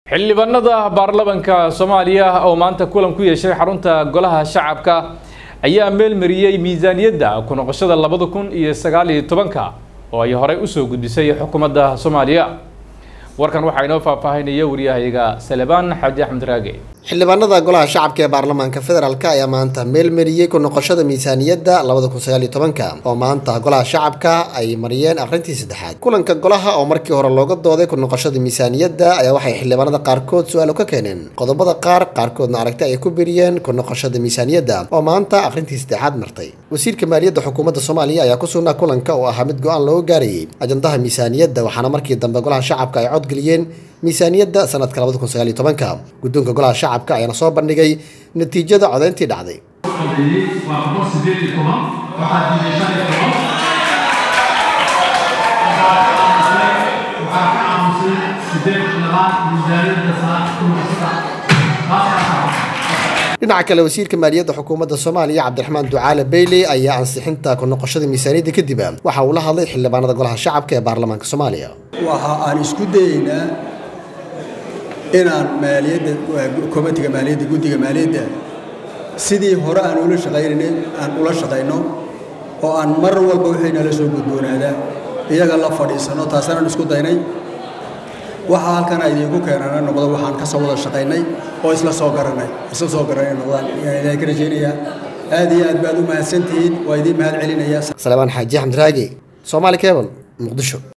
xildhibaanada baarlamanka soomaaliya oo maanta kulan ku yeeshay xarunta golaha shacabka ayaa meelmariyey miisaaniyadda ku noqoshada labada kun iyo sagaal iyo tobanka oo ay horey usoo gudbisay xukuumadda soomaaliya warkan waxaa inoo faahfaahinaya wariyahayaga salebaan xaaji axmed raage xildhibaanada golaha shacabka ee baarlamaanka federaalk ayaa maanta meelmariyey ku noqoshada miisaaniyadda labada kun sagaal iyo tobanka oo maanta golaha shacabka ay mariyeen akhrintii saddexaad kulanka golaha oo markii hore looga dooday ku noqoshada miisaaniyadda ayaa waxay xildhibaanada qaarkood su-aalo ka keeneen qodobada qaar qaarkoodna aragti ay ku biriyeen ku noqoshada miisaaniyadda oo maanta akhrintii saddexaad martay wasiirka maaliyadda xukuumadda soomaaliya ayaa ku sugnaa kulanka oo ahaa mid go-aan looga gaarayay ajandaha miisaaniyadda waxaana markii dambe golaha shacabka ay codgeliyeen miisaaniyadda sanadka labada kun sagaal iyo tobanka guddoonka golaha shacabka ayaana soo bandhigay natiijada codayntii dhacday waa boqol sideed iyo toban waxaa diiday shan iyo toban waxaa ka aamusay sideed iyo labaad miisaaniyadda sanadka kun iyo saddex dhinaca kale wasiirka maaliyadda xukuumadda soomaaliya cabdiraxmaan ducaale beyley ayaa ansixinta ku noqoshada miisaaniyadda kadib waxa uu la hadlay xildhibaanada golaha shacabka ee baarlamaanka soomaaliya waxa aan isku dayeynaa inaan maaliyadda komitiga maaliyadda guddiga maaliyadda sidii hore aan ula shaqaynay aan ula shaqayno oo aan mar walba wixii nala soo gudboonaadaa iyaga la fadhiisano taasaan isku daynay waxa halkan ay idinku keenana noqdo waxaan ka soo wada shaqaynay oo isla soo garanay isla soo garanay noqdaan ayaan ka rajaynayaa aad iyo aad baad u mahadsantihiin waa idiin mahad celinayaa salebaan xaaji axmed raage soomaali cable muqdisho